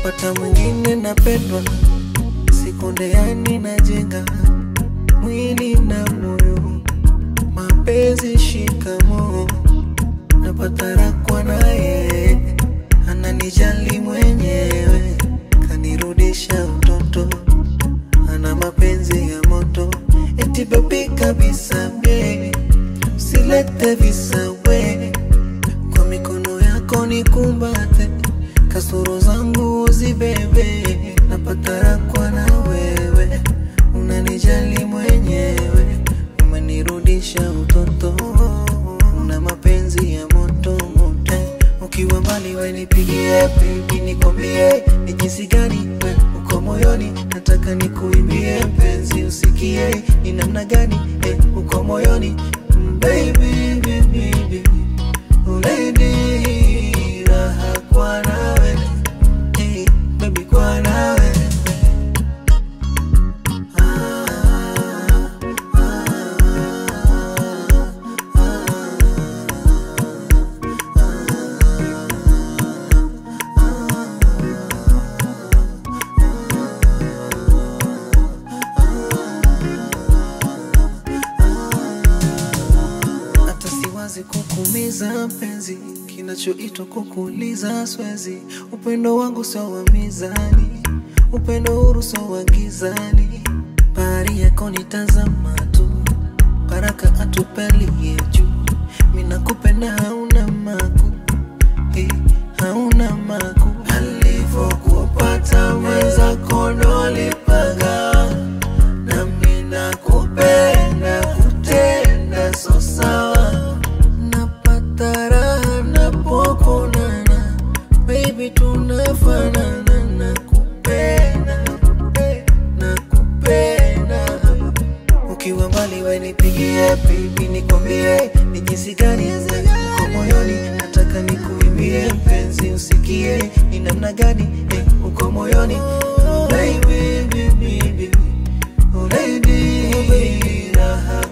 napata mwingine napendwa, sikonde yani najenga mwili na moyo, mapenzi shikamo, napata rakwa naye, ananijali mwenyewe, kanirudisha utoto, ana mapenzi ya moto, eti bebi kabisa baby, usilete visa we, kwa mikono yako nikumbate, kasoro zangu uzibebe, napata rakwa na wewe, unanijali mwenyewe, umenirudisha utoto, una mapenzi ya moto moto, ukiwa mbali we nipigie baby, nikwambie ni jinsi gani we uko moyoni, nataka nikuimbie mpenzi, usikie ni namna gani eh, uko moyoni Mm, baby, baby, baby. Lady, raha kwa nawe hey, baby kwa nawe ah, ah, hata siwazi kukumiza mpenzi, kinachoitwa kukuuliza swezi. Upendo wangu sio wa mizani, upendo huru sio wa gizani. Bahari yako nitazama tu, baraka atupelie juu. Mina kupenda hauna maku, eh, hauna maku. Alivyokupata mwenzako ndo alipagawa nami nakupenda kutenda so sawa, napata raha napokonana, baby tunafanana, nakupenda eh, nakupenda ukiwa mbali we nipigie baby, nikwambie ni jinsi gani uko moyoni, nataka nikuimbie mpenzi, usikie ni namna gani eh, uko moyoni baby, baby, baby. Oh, lady, raha